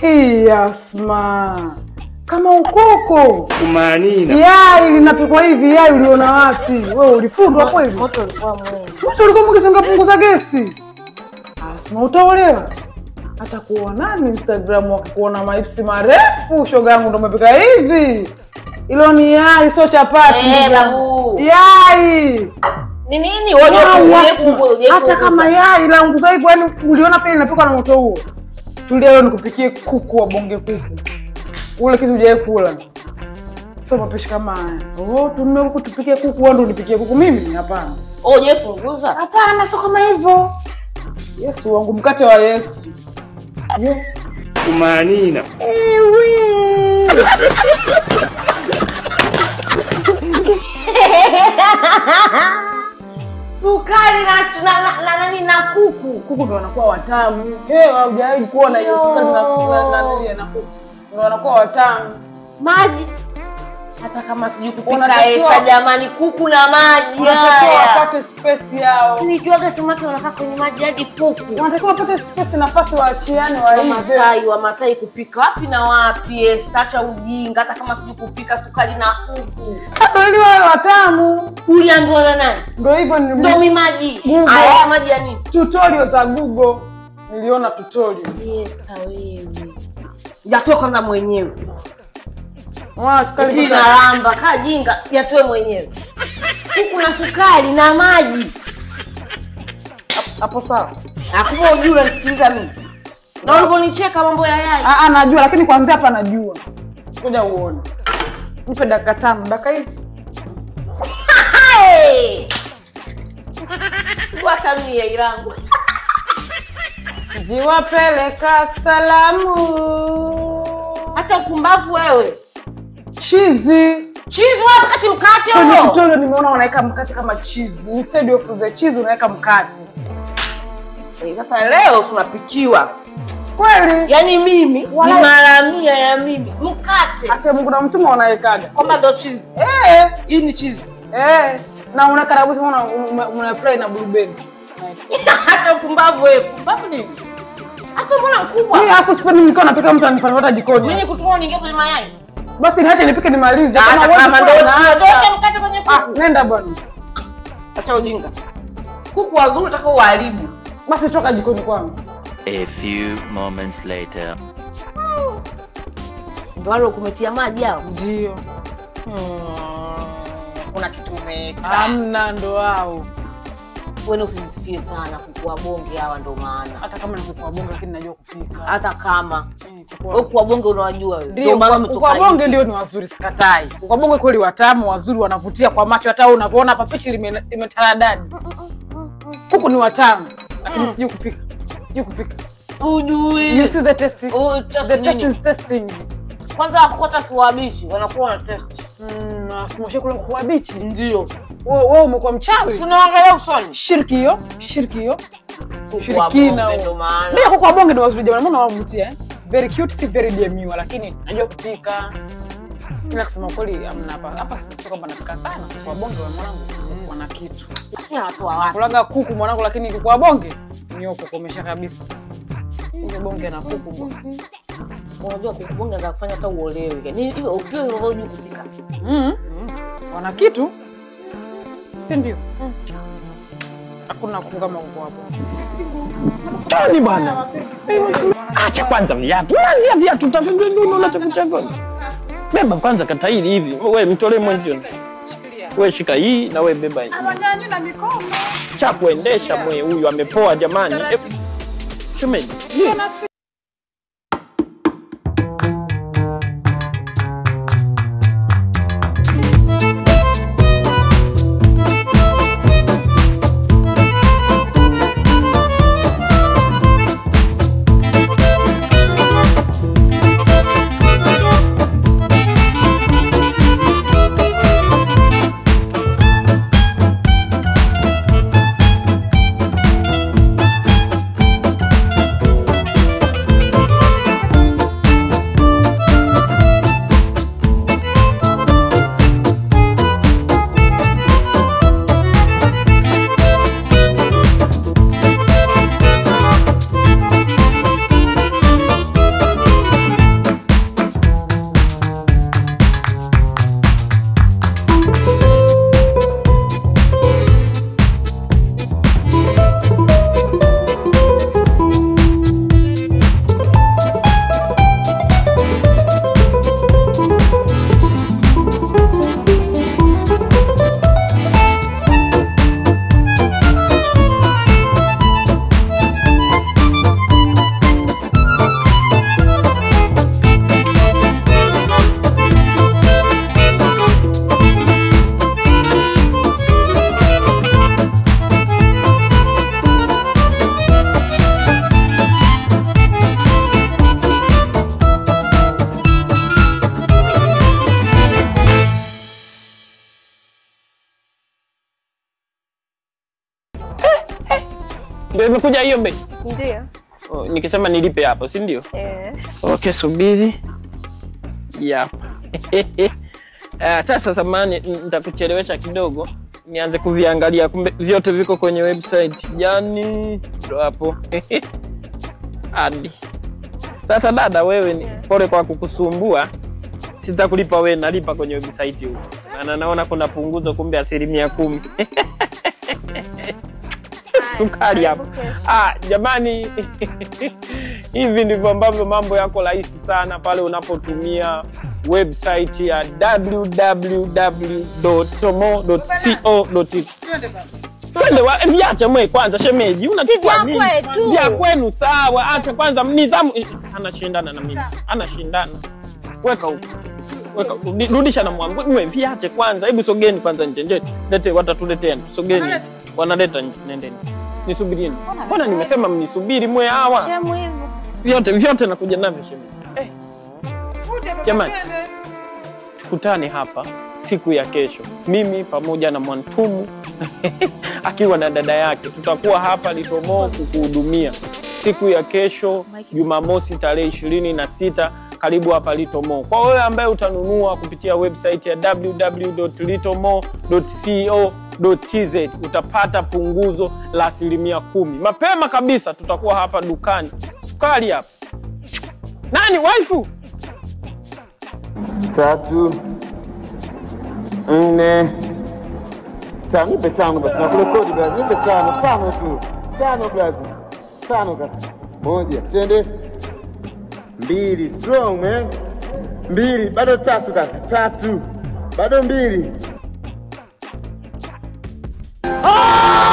Hii Asma, kama ukoko Kumanina. yai linapikwa hivi. Yai uliona wapi wewe? Ulifundwa kweli? Moto ulikuwa mwingi. Moto ulikuwa mwingi, singepunguza gesi. Asma, utaolewa hata kuonani Instagram wakikuona maipsi marefu, shoga yangu ndo umepika hivi. Ilo ni yai, sio chapati. Eh, ndugu yangu. babu. Yai Ni nini? Wewe Yai, uje Asma. kubwa, uje hata kama kubwa. yai la nguza hivyo, yani uliona pia linapikwa na moto huo. Tulia leo nikupikie kuku wa bonge kuku, ule kitu hujawahi kula. Sio mapishi kama haya. Oh, tununue kuku tupikie kuku, wewe ndo unipikie kuku mimi? Hapana, Uje punguza. hapana, sio kama hivyo. Yesu wangu, mkate wa Yesu. Yo. Kumanina. Sukari na na na- na nani na kuku. Kuku ndo wanakuwa watamu. Eh, haujawahi kuona hiyo sukari na na na nini na kuku. Ndo wanakuwa watamu. Maji. Hata kama sijui kupika Unatakiwa- esta jamani, kuku na maji Wanatakiwa haya. wapate space yao. Nijuaga samaki wanakaa kwenye maji hadi kuku. Wanatakiwa wapate space, nafasi waachiane waive. Wamasai Wamasai kupika wapi na wapi? Esta, acha ujinga. Hata kama sijui kupika sukari na kuku. Ndo ili wawe watamu. Uliambiwa na nani? Ndo hivyo Ndo ni mi maji. Google. Haya maji ya nini? tutorial za Google. Niliona tutorial. Esta wewe. Jatoka na mwenyewe. Mwana sukari Eti kuta- nalamba kaa jinga yatoe mwenyewe. Kuku na sukari na maji. hapo sawa. Nakupa ujue unanisikiliza mimi. Na ulivyonicheka mambo ya yai. Ah, ah, najua lakini kwanzia hapa najua. Ngoja uone. Nipe dakika tano, dakika hizi. Hey! Sikuhata mia ilangu. Jiwapeleka salamu. Hata upumbavu wewe. Chizi. Chizi wapi kati mkate Kwenye huo? tutorial nimeona wanaweka mkate kama cheese. Instead of the cheese unaweka mkate. Eh, Sasa leo tunapikiwa. Kweli? Yaani mimi ni Wala- mara mia ya mimi. Mkate. Hata Mungu na mtume wanawekaga. Kwamba ndo cheese. Eh, Hii ni cheese. eh. Na una karabusi una una- una fry na blueberry. Hata upumbavu wewe. Upumbavu nini? Hata mbona mkubwa? Mimi hapo sipendi nikiwa napika mtu anipata jikoni. Mimi kutumwa niingie kwenye mayai. Basi niache nipike nimalize. Kama Hata huwezi kama kula, ndo naacha. ndoke mkate kwenye Ah, kuku. nenda bwana. Acha ujinga. Kuku wazuri utaka uharibu. Basi toka jikoni kwangu. A few moments later. Ndio wale kumetia maji hao. Ndio. Kuna kitu umeweka. Hamna ndo wao. Wewe usijisifie sana kuku wa bonge hawa ndo maana. Hata kama ni kuku wa bonge lakini najua kupika. Hata kama Eh, kuku wa- wewe kuku wa bonge unawajua wewe. Ndio, maana kuku wa umetoka bonge hivi. ndio ni wazuri, sikatai. Kuku wa bonge kweli watamu, wazuri, wanavutia kwa macho. Hata wewe unavyoona hapa pishi lime- limetaradadi. Kuku ni watamu, lakini sijui kupika. Sijui kupika. Ujui. You see the taste. Oh, taste The taste nini? is testing. Kwanza wakukota kiwabishi wanakuwa na test. Mm, asimoshe kule kuku wa bichi. Ndio. Wewe wewe umekuwa mchawi. Tunaangalia usoni. Shirki hiyo, shirki hiyo. Kuku wa Ushirikina bonge huo. ndo maana. Ndio kuku wa bonge ndio wazuri jamani, mbona wanavutia eh? Very cute, si very demure, lakini najua kupika. Ila kusema kweli amna hapa. Hapa sio sio kwamba napika sana. Kuku wa bonge wa mwanangu wana kitu. Sisi watoa wapi? Kulaga kuku mwanangu, lakini kuku wa bonge nyoko komesha kabisa. Hiyo bonge na kuku bwana. Unajua kuku bonge anaweza kufanya hata uolewe. Ni hiyo ukiwa unajua kupika. Mm. Wana kitu. Si ndio? Hakuna kuku kama kuku wa bonge. Tani bwana. Acha kwanza viatu. Unaanzia viatu utafikiri ndio unachokuchagua. Beba kwanza kata hili hivi. Wewe mtolee mwenzio. Wewe shika hii na wewe beba hii. Nyanya na mikono. Cha kuendesha mwe huyu amepoa jamani. Eh, Shemeji. imekuja hiyo bei Ndio. oh, nikisema nilipe hapo si ndio Eh. okay subiri yapa Ah, sasa samani nitakuchelewesha kidogo nianze kuviangalia kumbe vyote viko kwenye website yani ndo hapo hadi sasa dada wewe ni pole kwa kukusumbua sitakulipa wewe nalipa kwenye website huko na naona kuna punguzo kumbe asilimia kumi sukari hapo ah, jamani hivi ndivyo ambavyo mambo yako rahisi sana pale unapotumia website ya www.tomo.co.tz twende wa- viache mwe kwanza shemeji unachukua vya nini? kwetu. vya kwenu sawa acha kwanza nizamu eh, anashindana na mimi anashindana weka huko weka rudi- rudisha na mwangu mwe viache kwanza hebu sogeni kwanza nje nje lete watatuletea sogeni wanaleta nje nendeni nisubirini mbona nimesema mnisubiri mwe hawa Shemu hivyo. vyote vyote nakuja navyo shemeji eh, Jamani. tukutane hapa siku ya kesho, mimi pamoja na Mwantumu akiwa na dada yake, tutakuwa hapa Litomoo kukuhudumia siku ya kesho Jumamosi tarehe ishirini na sita. Karibu hapa Litomoo. Kwa wewe ambaye utanunua kupitia website ya www.litomoo.co.tz utapata punguzo la asilimia kumi. Mapema kabisa tutakuwa hapa dukani, sukari hapa. Nani waifu? tatu nne tano, nipe tano basi, nakurekodi basi, nipe tano, tano tu, tano basi, tano kaka, moja, twende, mbili, strong man, mbili, bado tatu kaka, tatu, bado mbili, Ah!